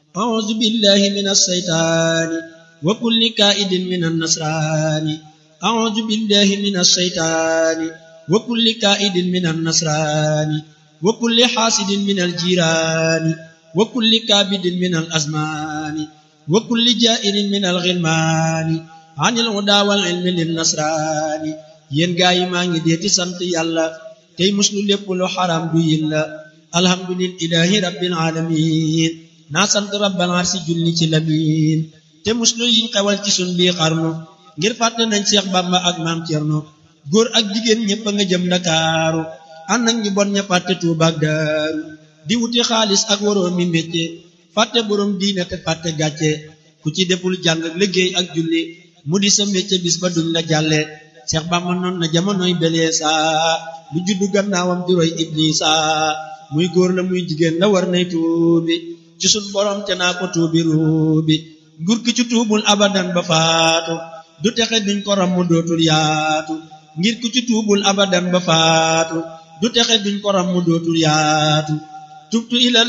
أعوذ بالله من الشيطان وكل كائد من النصران أعوذ بالله من الشيطان وكل كائد من النصران وكل حاسد من الجيران وكل كابد من الأزمان وكل جائر من الغلمان عن الهدى والعلم للنصران yéen gaa yi maa ngi dee di sant yàlla tey muslu lépp lu xaram du yilla alhamdulillahi rabbil alamin naa sant rabbal arsi julli ci lamin te muslu yiñ xewal ci sun bii xarnu ngir fàtte nañ Seex Bamba ak maam Cerno góor ak jigéen ñëpp a nga jëm Ndakaaru ànd ak ñu bon ña fàtte Tuuba ak Daaru di wuti xaalis ak waroo mi métier fàtte borom diine te fàtte gàcce ku ci deful jàng liggéey ak julli mu di sa métier bis ba duñ la jàlle Seex Bamba noon na jamonoy beleesa lu juddu gannaawam di roy Iblisa muy góor la muy jigéen la war nay tuubi ci sun borom te naa ko tuubi ruubi nguur ki ci tuubul abadan ba faatu du texe duñ ko ram mu dootul yaatu ngir ku ci tuubul abadan ba faatu du texe duñ ko ram mu dootul yaatu tubtu ila